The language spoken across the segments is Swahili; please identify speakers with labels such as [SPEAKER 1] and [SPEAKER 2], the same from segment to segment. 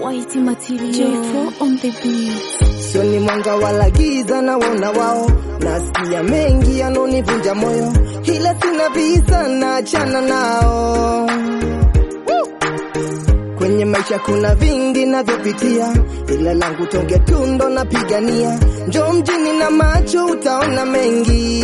[SPEAKER 1] White material. J4 on the beat.
[SPEAKER 2] Sio ni mwanga wala giza na wona wao, nasikia mengi yanonivunja moyo, ila sina visa na achana nao. Woo! Kwenye maisha kuna vingi navyopitia, ila langu tonge tundo napigania. Njoo mjini na macho utaona mengi.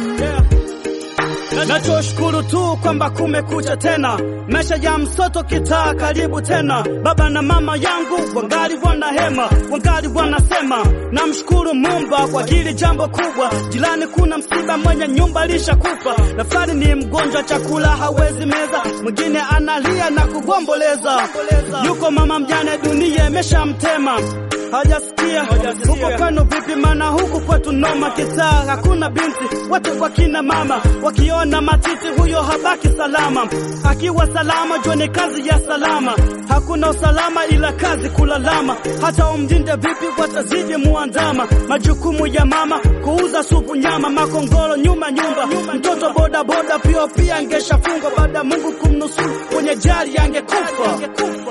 [SPEAKER 3] Nachoshukuru tu kwamba kumekucha tena, maisha ya msoto kitaa karibu tena. Baba na mama yangu wangali wana hema, wangali wanasema. Namshukuru Mumba kwa hili jambo kubwa. Jirani kuna msiba, mwenye nyumba lishakufa. Nafari ni mgonjwa, chakula hawezi meza, mwingine analia na kugomboleza. Yuko mama mjane, dunia imeshamtema hajasikia huko kwenu vipi? Maana huku kwetu noma, kitaa hakuna binti, wote kwa kina mama. Wakiona matiti, huyo habaki salama. Akiwa salama, jua ni kazi ya salama. Hakuna usalama ila kazi kulalama. Hata umjinde vipi, watazidi muandama. Majukumu ya mama kuuza supu, nyama, makongoro, nyuma nyumba. Mtoto boda boda pia pia angeshafungwa, baada ya Mungu kumnusuru kwenye jari angekufa.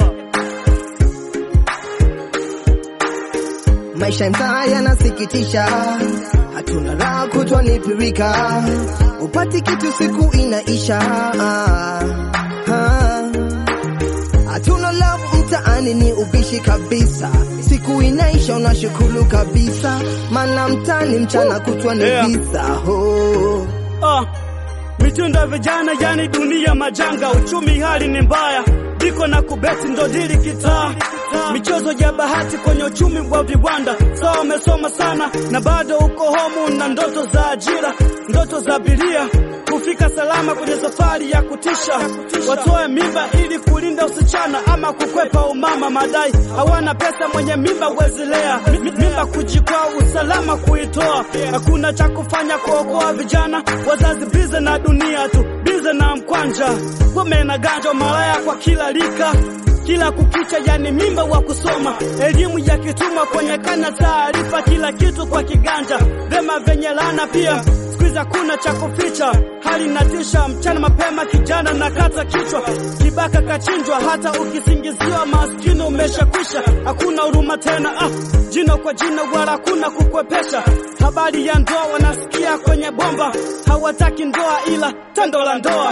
[SPEAKER 2] Maisha mtaa yanasikitisha, hatuna raha kutwa ni pirika, upati kitu siku inaisha. Ah, ah. Hatuna love mtaani ni ubishi kabisa, siku inaisha unashukuru kabisa, maana mtaani mchana kutwa ni
[SPEAKER 3] Yeah.
[SPEAKER 2] visa oh.
[SPEAKER 3] Ah, mitindo ya vijana yani dunia majanga, uchumi hali ni mbaya, diko na kubeti ndo dili kitaa, michezo ya bahati kwenye uchumi wa viwanda. Sawa, umesoma sana na bado uko homu na ndoto za ajira, ndoto za abiria kufika salama kwenye safari ya kutisha. Watoe mimba ili kulinda usichana ama kukwepa umama, madai hawana pesa, mwenye mimba wezilea mimba kujikwaa, usalama kuitoa, hakuna cha kufanya kuokoa vijana, wazazi bize na dunia tu, bize na mkwanja, wame na ganja, malaya kwa kila lika kila kukicha, yani mimba wa kusoma, elimu ya kituma kwenye kana, taarifa kila kitu kwa kiganja, vema venye lana pia siku hizi hakuna cha kuficha, hali inatisha. Mchana mapema kijana na kata kichwa, kibaka kachinjwa, hata ukisingiziwa maskini umeshakwisha, hakuna huruma tena. Ah, jino kwa jino, wala hakuna kukwepesha. Habari ya ndoa wanasikia kwenye bomba, hawataki ndoa ila tendo la ndoa.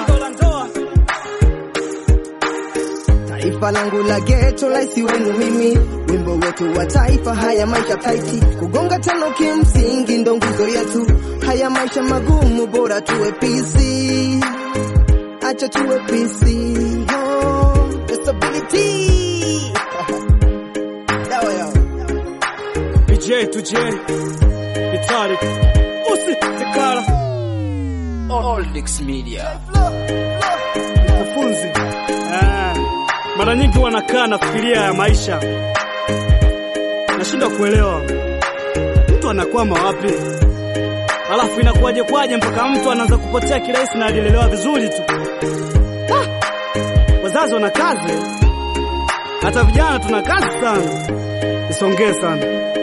[SPEAKER 2] Taifa langu la geto laisi wenu mimi, wimbo wetu wa taifa, haya maisha taiti, kugonga tano kimsingi ndo nguzo yetu, haya maisha magumu, bora tuwe pisi, acha tuwe pisi, oh, stability dawa yao
[SPEAKER 3] DJ tuje Itali usi ikara
[SPEAKER 4] Oldix Media.
[SPEAKER 3] mkufunzi eh, mara nyingi wanakaa nafikiria ya maisha, nashindwa kuelewa mtu anakwama wapi, alafu inakuwaje kwaje mpaka mtu anaanza kupotea kirahisi na alilelewa vizuri tu. Ah, wazazi wana kazi, hata vijana tuna kazi sana, isongee sana.